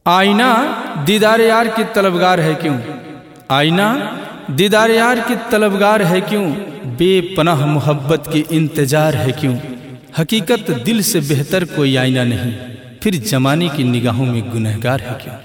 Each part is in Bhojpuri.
आईना दीदार यार की तलबगार है क्यों आईना दीदार यार की तलबगार है क्यों बेपनाह मोहब्बत की इंतजार है क्यों हकीकत दिल से बेहतर कोई आईना नहीं फिर जमाने की निगाहों में गुनहगार है क्यों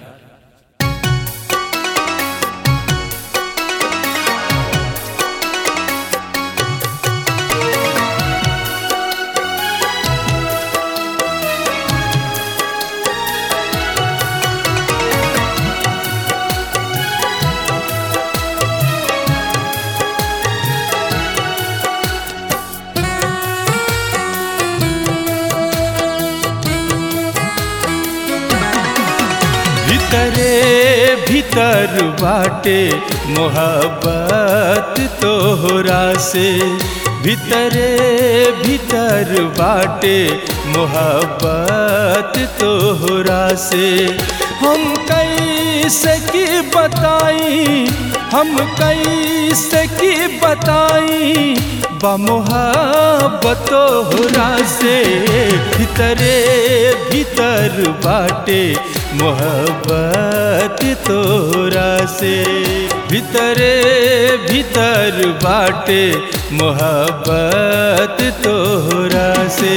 भीतरे भीतर बाटे मोहब्बत तोहरा से भीतरे भीतर बाटे मोहब्बत तोहरा से हम कैसे की बताई हम कैसे की बताई बमोहब्बत तोहरा से भीतरे भीतर बाटे मोहब्बत तोरा से भीतरे भीतर बाटे मोहब्बत तोरा से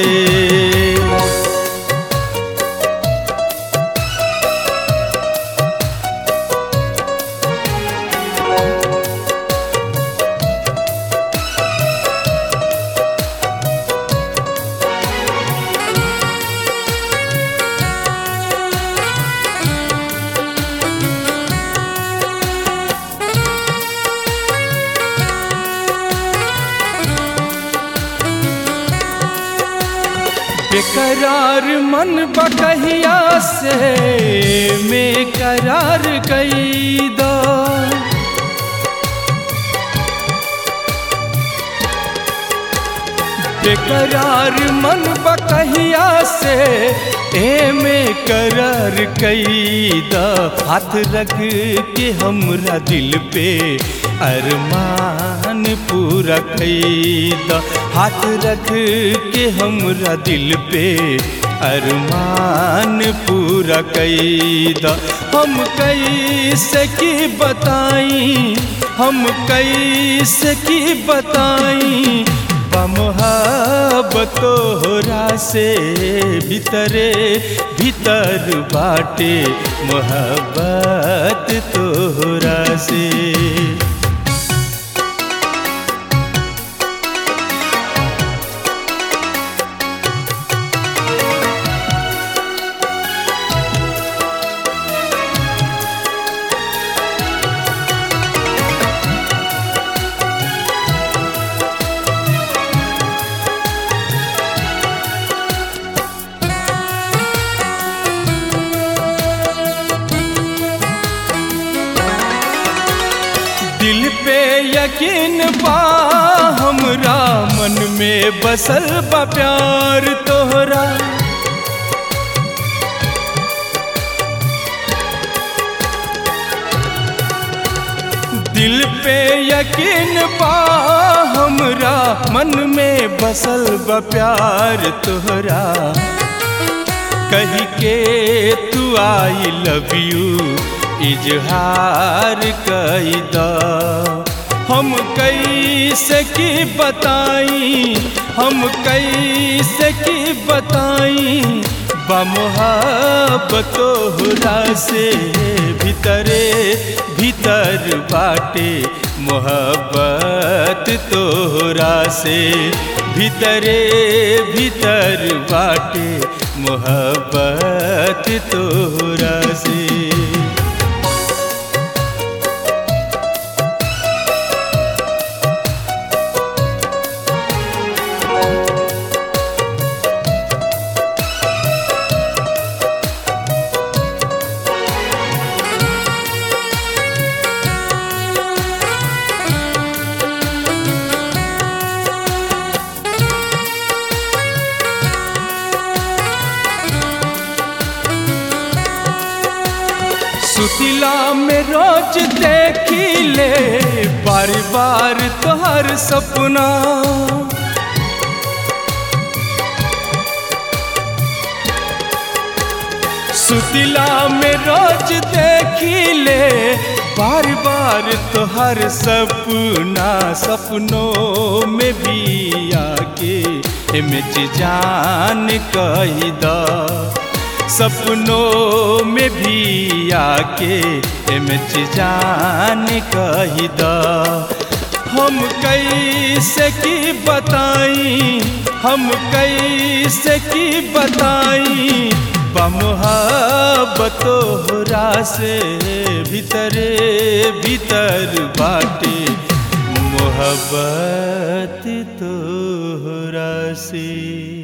बेकरार मन बकहिया से में करार कई दो बेकरार मन बकहिया से ए में करार कई द हाथ रख के हमरा दिल पे अरमान पूरा कई द हाथ रख के हमरा दिल पे अरमान पूरा कई द हम कैसे की बताई हम कैसे की बताई बमोहब्बत तोहरा से भीतरे भीतर बाटे मोहब्बत तोहरा से दिल पे यकीन बा हमरा मन में बसल बा प्यार तोहरा दिल पे यकीन बा हमरा मन में बसल बा प्यार तोहरा कही के तू आई लव यू इजहार कई द हम कैसे की बताई हम कैसे की बताई बमोहब्बत तोहरा से भीतरे भीतर बाटे मोहब्बत तोहरा से भीतरे भीतर बाटे मोहब्बत तोहरा से सुतिला में रोज देखी ले बार बार तोहर सपना सुतिला में रोज देखिले बार बार तोहर सपना सपनों में भी आके एमेच जान कही दा सपनों में भी आके एमेच जान कही दा हम कैसे की बताई हम कैसे की बताई बमोहब्बत तोहरा से भीतरे भीतर बाटे मोहब्बत तोहरा से